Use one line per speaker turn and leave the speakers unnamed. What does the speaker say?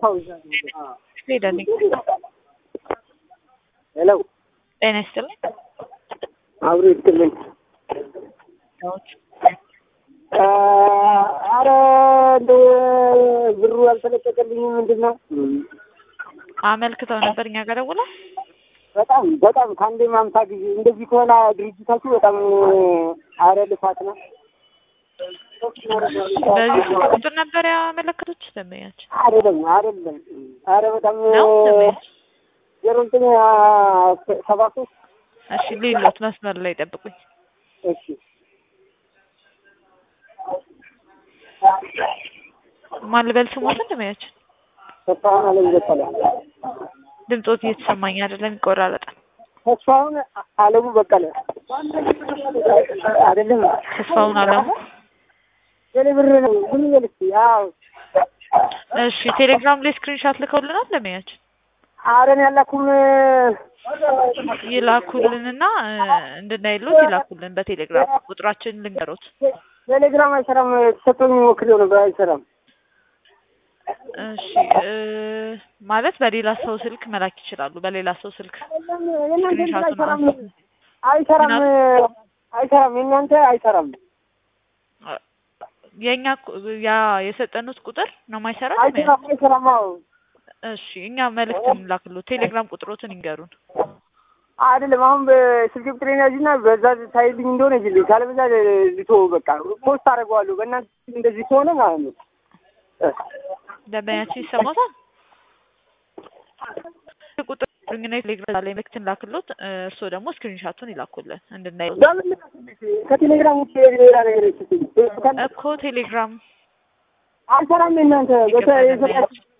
ሄደልኝ
ሄሎ
ጤና ይስጥልኝ።
አብሮ ይስጥልኝ። አረ እንደው ብሩ አልተለቀቀልኝም። ምንድን ነው
አመልክተው ነበር እኛ ጋር ደውለው
በጣም በጣም ከአንዴ ማምሳ ጊዜ እንደዚህ ከሆነ ድርጅታችሁ በጣም አረ ልፋት ነው።
በዚህ ስልክ ቁጥር ነበር ያመለከቱት ደንበኛችን
አይደለም አይደለም። አረ በጣም
ነው ደንበኛችን።
ዜሮ ዘጠኝ ሰባ ሶስት
እሺ ሌሎት መስመር ላይ ጠብቁኝ።
እሺ
ማን ልበል ስሞትን ደንበኛችን
ተስፋሁን አለም በቀለ
ድምፆት እየተሰማኝ አይደለም፣ ይቆራረጣል።
ተስፋሁን አለሙ በቀለ አይደለም
ተስፋውን አለሙ
የኔ ብር ነው ምን ይበል እስኪ ያው
እሺ ቴሌግራም ላይ ስክሪንሻት ልከውልናል ደንበኛችን
አረን ያላኩም
ይላኩልንና እ እንድናይሎት ይላኩልን በቴሌግራም ቁጥራችን ልንገሮት
ቴሌግራም አይሰራም። ተሰጥቶኝ ሞክሬው ነበር አይሰራም።
እሺ እ ማለት በሌላ ሰው ስልክ መላክ ይችላሉ። በሌላ ሰው ስልክ
የእናንተ
ስክሪንሻቱን
አይሰራም
አንስተን
አይሰራም አይሰራም። የእናንተ አይሰራም
የእኛ ቁ- ያ የሰጠኑት ቁጥር ነው የማይሰራው
አይሰራም አይሰራም። አዎ
እሺ እኛ መልእክት እንላክሎት ቴሌግራም ቁጥሮትን ይንገሩን
አይደለም አሁን በስልክ ቁጥሬን ያዥና በዛ ታይልኝ እንደሆነ ይልኝ ካለበዛ ልቶ በቃ ፖስት አደርገዋለሁ። በእናንተ እንደዚህ ከሆነ ማለት ነው።
ደንበኛችን ይሰማታል ቁጥር ግና ቴሌግራም ላይ መልእክት እንላክሎት እ እርስዎ ደግሞ ስክሪንሻቱን ይላኩልን እንድናየው
በምን ከቴሌግራም ውጭ ሌላ ነገር ይችላል
እኮ ቴሌግራም
አይሰራም። የእናንተ በተ-
ይገባል
የሰጣችሁ
ደንበኛችን